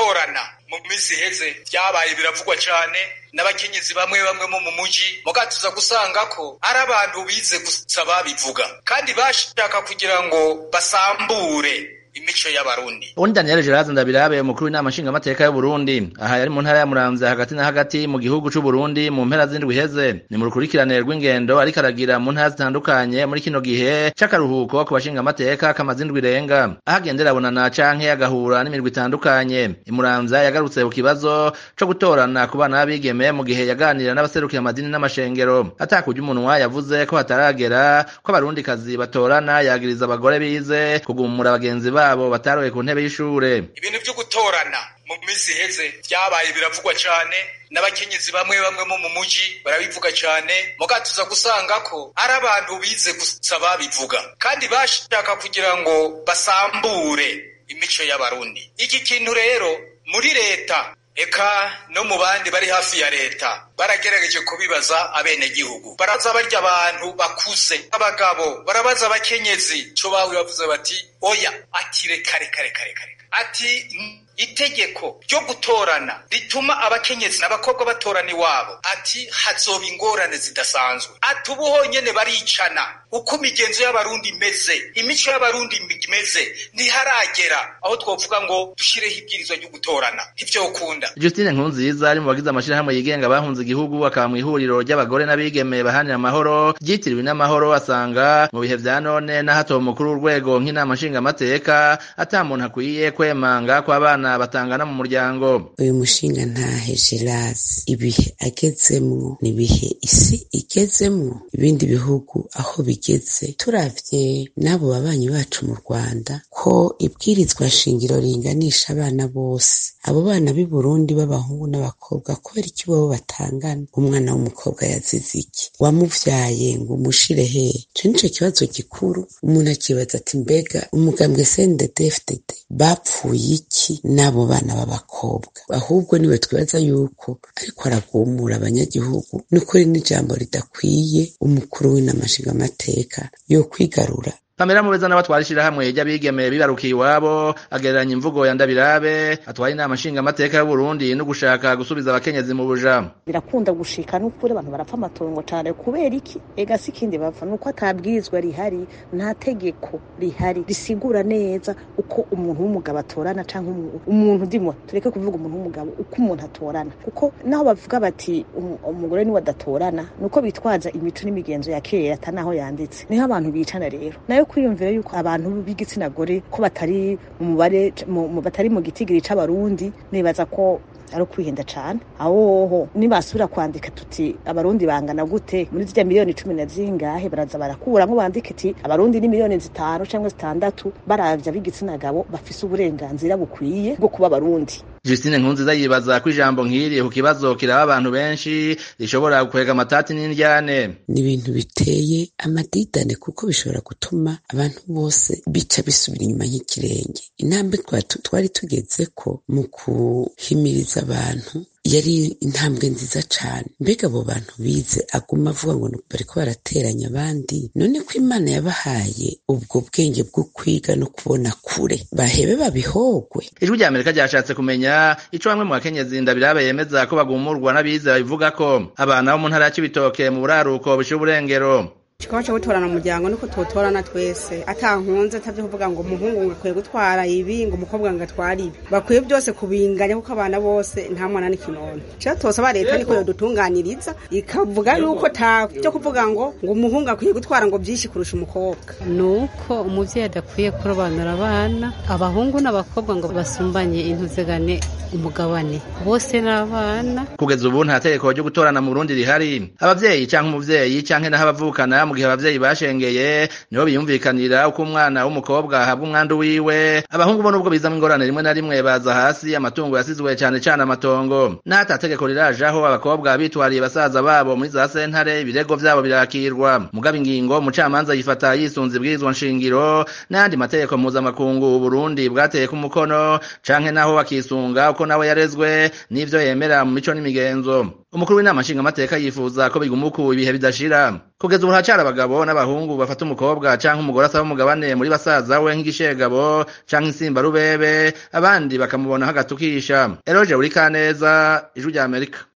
gutorana mu minsi iheze byabaye biravugwa cyane n'abakenyezi bamwe bamwe mo mu muji mugatuza gusanga ko ari abantu bize gusa babivuga kandi bashaka kugira ngo basambure imico y'abarundi ubundi daniel gerard ndabirabe umukuru w'inama nshingamateka y'uburundi aha yari mu ntara ya muramvya hagati na hagati mu gihugu c'uburundi mu mpera z'indwi iheze ni mu rukurikirane rw'ingendo ariko aragira mu ntara zitandukanye muri kino gihe c'akaruhuko ku bashingamateka kamaze indwi irenga aho agendera abonana canke agahura n'imirwi itandukanye imuramvya yagarutse ku kibazo co gutorana ku bana b'abigeme mu gihe yaganira n'abaserukira amadini n'amashengero atakurya umunwa yavuze ko hataragera ko abarundikazi batorana yagiriza abagore bize kugumura bagenzi babo bataroye ku ntebe y'ishure ibintu vyo gutorana mu minsi iheze byabaye biravugwa cyane n'abakenyezi bamwe bamwe mo mu muji barabivuga cyane mugatuza gusanga ko ari abantu bize gusa babivuga kandi bashaka kugira ngo basambure imico y'abarundi iki kintu rero muri leta eka no mu bandi bari hafi ya leta baragerageje kubibaza abenegihugu baraza barya abantu bakuze abagabo barabaza abakenyezi co bawe bavuze bati oya ati reka reka reka reka ati itegeko ryo gutorana rituma abakenyezi n'abakobwa batorana iwabo ati hazoba ingorane zidasanzwe ati ubu honyene baricana uko imigenzo y'abarundi imeze imico y'abarundi imeze ntiharagera aho twovuga ngo dushireho ibwirizwa ryo gutorana ivyo ukunda justine nkunziza ari mu bagize amashirahamwe yigenga bahunze igihugu akaba mu ihuriro ry'abagore n'abigeme bahanira amahoro ryitiriwe n'amahoro asanga mu bihe vya none n'ahatowe umukuru w'urwego nk'inama nshingamateka ata muntu akwiye kwemanga kw'abana batangana mu muryango uyu mushinga ntahe gerasi ibihe agezemwo ni ibihe isi igezemwo ibindi bihugu aho bigeze turavye n'abo babanyi bacu mu rwanda ko ibwirizwa shingiro ringanisha abana bose abo bana b'i burundi b'abahungu n'abakobwa kubera iki bobo batangana umwana w'umukobwa yazize iki wamuvyaye ngo umushire hehe ico nico kibazo gikuru umuntu akibaza ati mbega umugambwe sndedfdd bapfuye iki n'abo bana b'abakobwa ahubwo niwe twibaza yuko ariko aragumura abanyagihugu n'ukuri n'ijambo ridakwiye umukuru w'inamashingamateka yo kwigarura Pamela Mubeza nawe atwara ishirahamwe ry'abigeme bibarukiye iwabo agereranya imvugo ya Ndabirabe atwara inama nshinga amateka y'u Burundi no gushaka gusubiza abakenyezi mu buja birakunda gushika n'ukuri abantu barapfa amatongo cane kubera iki ega si ikindi bapfa nuko atabwirizwa rihari nta tegeko rihari risigura neza uko umuntu w'umugabo atorana canke umuntu ndimo tureke kuvuga umuntu w'umugabo uko umuntu atorana kuko naho bavuga bati umugore niwe adatorana nuko bitwaza imico n'imigenzo ya kera atanaho yanditse niho abantu bicana rero nayo kwiyumvira yuko abantu b'igitsina gore ko batari mu mubare batari mu gitigiri c'abarundi nibaza ko ari ukwihenda cane ahoho nibasubira kwandika tuti abarundi bangana gute muri zirya miliyoni cumi na zingahe baraza barakuramwo bandika iti abarundi ni miliyoni zitanu canke zitandatu baravya b'igitsina gabo bafise uburenganzira bukwiye bwo kuba abarundi Justine Nkunziza yibaza ko ijambo nk'iri ku kibazo kiraba abantu benshi rishobora gukwega amatati n'indyane ni ibintu biteye amadidane kuko bishobora gutuma abantu bose bica bisubira inyuma nk'ikirenge intambwe twari tugeze ko mu kuhimiriza abantu yari intambwe nziza cane mbega abo bantu bize aguma avuga ngo bariko barateranya abandi none ko imana yabahaye ubwo bwenge bwo kwiga no kubona kure bahebe babihogwe ijwi rya amerika ryashatse kumenya ico bamwe mu bakenyezi ndabirabe yemeza ko bagumurwa n'abize babivuga ko abana bo mu ntara ya cibitoke mu buraruko bushira uburengero kikaba cyo gutorana umuryango niko tuwutorana twese atankunze atavyo kuvuga ngo umuhungu ngo akwiye gutwara ibi ngo umukobwa ngo atware ibi bakwiye byose kubinganya kuko abana bose nta mwana n'ikinono cyo tosaba leta niko yodutunganiriza ikavuga yuko ta byo kuvuga ngo ngo umuhungu akwiye gutwara ngo byinshi kurusha umukobwa nuko umuvyeyi adakwiye kurobanura abana abahungu n'abakobwa ngo basumbanye intuzegane umugabane bose n'abana kugeza ubu nta tegeko ryo gutorana mu Burundi rihari abavyeyi canke umuvyeyi canke naho abavukana mu gihe abavyeyi bashengeye nibo biyumvikanira uko umwana w'umukobwa ahabwa umwandu wiwe abahungu bo nubwo bizamwo ingorane rimwe na rimwe baza hasi amatungo yasizwe cane cane amatongo n'ata tegeko rirajaho abakobwa bitwariye basaza babo muri za sentare ibirego vyabo birakirwa mugabo ingingo umucamanza yifata yisunze ibwirizwa nshingiro n'ayandi mategeko mpuzamakungu Burundi bwateyeko umukono canke naho bakisunga uko nawe yarezwe n'ivyo yemera mu mico n'imigenzo umukuru w'inama nshingamateka yifuza ko biguma uku ibihe bidashira kugeza ubu haracara abagabo n'abahungu bafata umukobwa canke umugore asaba umugabane muri basaza we nk'igishegabo canke insimba rubebe abandi bakamubonaho agatukisha eroje buri kaneza ijwi rya amerika